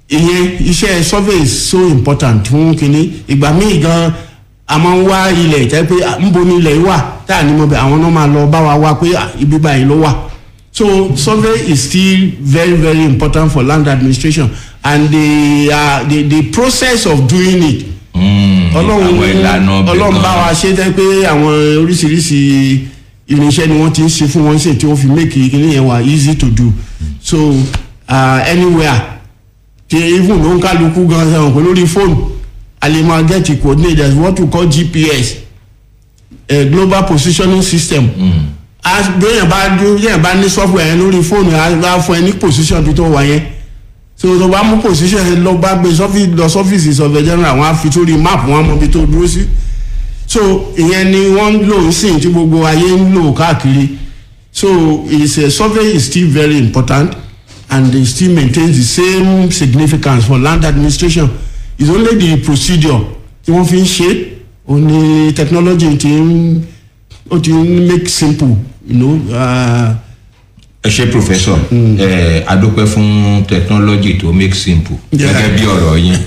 ìyẹn iṣẹ́ survey is so important fún kínní ìgbà míì gan a máa ń wá ilẹ̀ tẹ́ pé ah, ńbo ni ilẹ̀ yìí wà tá à ní mọ̀ bẹ́ẹ̀ àwọn náà máa lọ bá wa wá pé ah, ibi báyìí ló wà so survey is still very very important for land administration and the uh, the the process of doing it ọlọ́run àwọn ìlànà ọbẹ̀ ọlọ́run bá gan. wa ṣe tẹ́ pé àwọn oríṣiríṣi irinṣẹ́ ni wọ́n ti ń ṣe fún wọn ṣe tí wọ́n fi make kíní yẹn wà easy to do so uh, anywhere tí even ló ń kálukú gan sẹ́wọ̀n pé lórí fóònù a lè máa get the coordinators what we call gps uh, global positioning system as bẹ́ẹ̀ bá bẹ́ẹ̀ bá ní software yẹn lórí fóònù á á fún ẹ ní position tó tó wà yẹn so tó bá mú position yẹn lọ bá gbé sọ́fíìsì lọ sọ́fíìsì sọ̀fẹ̀ general wọn á fi sórí map wọn á mọ ibi tó dúró sí so ìyẹn ni wọ́n ń lò ń sìn tí gbogbo ayé ń lò káàkiri so it's a survey is still very important and it still maintains the same significance for land administration it's only the procedure tí wọ́n fi ń ṣe ó ní technology ti ń ó ti ń make simple you know. Uh, ẹ ṣe professor ẹ adúpẹ́ fún technology tó make simple Yeah. gẹ́gẹ́ bí ọ̀rọ̀ yín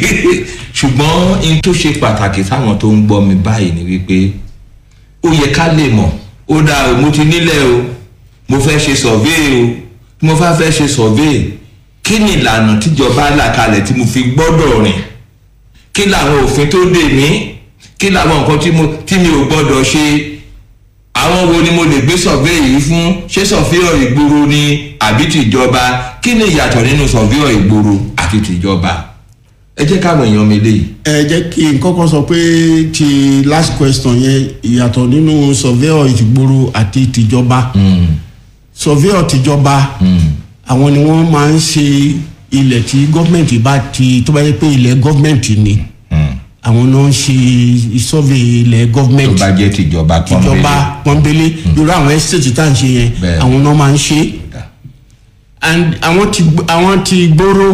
ṣùgbọ́n in tó ṣe pàtàkì táwọn tó ń gbọ́ mi báyìí ni wípé ó yẹ ká lè mọ̀ ó dáa o mo ti nílẹ̀ o mo fẹ́ ṣe survey o tí mo fẹ́ fẹ́ ṣe survey kí ni ìlànà tíjọba là kalẹ̀ tí mo fi gbọ́dọ̀ rìn kí làwọn òfin tó dè mí kí làwọn nǹkan tí mo- tí mi ò gbọ́dọ̀ ṣe àwọn wo ni mo lè gbé sọ̀fẹ́ yìí fún ṣé sọ̀fẹ́ ìgboro ni àbí tìjọba kí ni ìyàtọ̀ nínú sọ̀fẹ́ ìgboro àti tìjọba ẹ jẹ́ káwọn èèyàn mi léyìí. ẹ jẹ́ kí n kọ́kọ́ sọ pé ti last question yẹn ìyàtọ̀ nínú surveyor ìgboro àti tìjọba surveyor tìjọba àwọn ni wọ́n máa ń ṣe ilẹ̀ tí gọ́ọ̀mẹ̀ntì bá ti tó bá yẹ pé ilẹ̀ gọ́ọ̀mẹ̀ntì ni àwọn náà ń ṣe survey ilẹ̀ tó gọ́ọ̀mẹ̀ntì bá jẹ́ tìjọba tìjọba pọ́nbélé irú àwọn estate tá à ń ṣe yẹn Bẹ́ẹ̀. àwọn náà máa ń ṣe and àwọn ti àwọn ti gbòòrò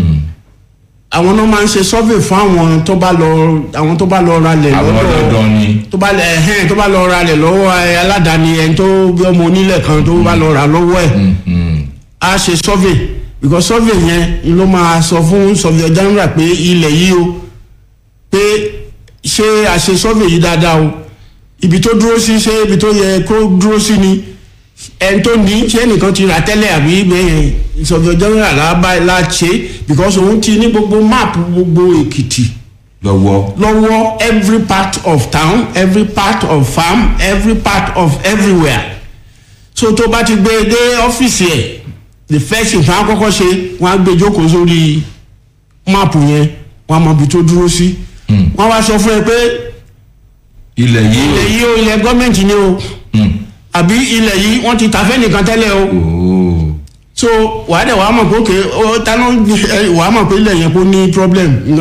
àwọn náà máa ń ṣe survey fún àwọn tó bá lọ àwọn tó bá lọ ralẹ̀ àwọn dandan ni tó bá lẹ ẹhẹn tó bá lọ ralẹ̀ lọ́wọ́ ẹ, aládàáni ẹni tó bí ọmọ onílẹ̀ kan tó bá lọ rà lọ́wọ́ ẹ̀ á ṣe survey because survey yẹn ló máa sọ fún survey general pé ilẹ̀ yìí o pé ṣé a ṣe survey yìí dáadáa o ibi tó dúró sí ṣé ibi tó yẹ kó dúró sí ni ẹni tó ní ṣé ẹnìkan ti rà tẹ́lẹ̀ àbí ibẹ̀ yẹn survey general la bá la ṣe because òun ti ní gbogbo map gbogbo èkìtì lọ́wọ́ lọ́wọ́ every part of town every part of farm every part of everywhere so tó bá ti gbé e dé ọ́fíìsì ẹ̀ the first thing fún akọ́kọ́ ṣe wọ́n á gbé jókòó sórí máàpù yẹn wọ́n á mọ ibi tó dúró sí wọ́n wá sọ fún ẹ pé ilẹ̀ yìí ilẹ̀ yìí o ilẹ̀ gọ́ọ̀mẹ̀ntì ni o àbí ilẹ̀ yìí wọ́n ti tàfẹ́ nìkan tẹ́lẹ̀ o ooo so wàá dẹ̀ wàá mọ̀ pé òkè ó tánú wàá mọ̀ pé ilẹ̀ yẹn kò ní problem